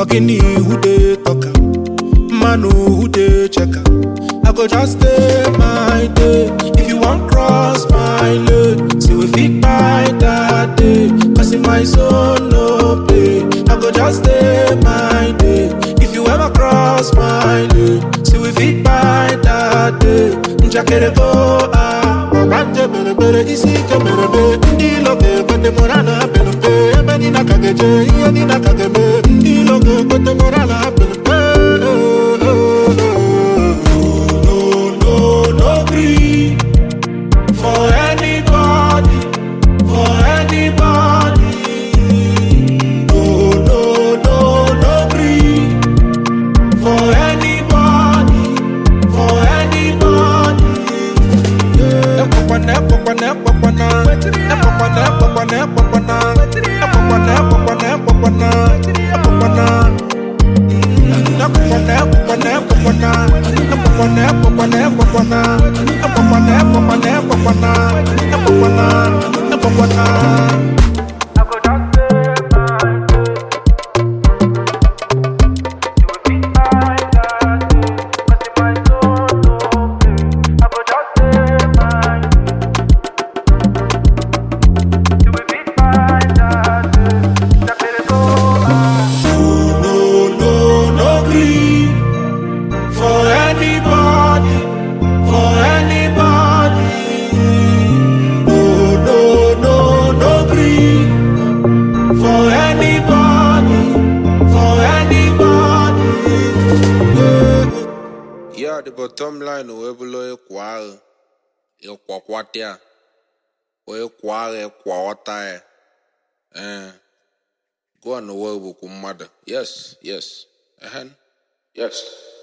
Ogini who dey talk am, Manu who dey check am. I go just stay my day. If you want cross my lane, see we fit buy that day. Cause in my zone no play. I go just stay my day. If you ever cross my lane, see we fit buy that day. Njakere go ah, wabanje bere bere isi ke bere be. Ndi loge kote morana bere be. Ebe ni nakageje, iye ni nakageme. Ndi loge kote morana bere be. No, no, no gree for anybody, for anybody. No, no, no, no gree for anybody, for anybody. Epopana, epopana, epopana. Epopana, epopana, epopana. Epopana, epopana, epopana. Epopana. Epopana, epopana, epopana. Epopana, epopana, epopana. Epopana, epopana, epopana. Epopana, epopana. I go just stay my day. You will be fine that day. 'Cause in my soul no play. I go just stay my day. You will be fine that day. Just let it go. ah. No, no, no gree for anybody, for anybody. No, no, no, no gree for anybody, for anybody. Yeah, the bottom line o ebulo ekwa agha ekwakwata o ekwa agha ekwa ọta ya eh go on the world bụ mmadụ yes yes ehen yes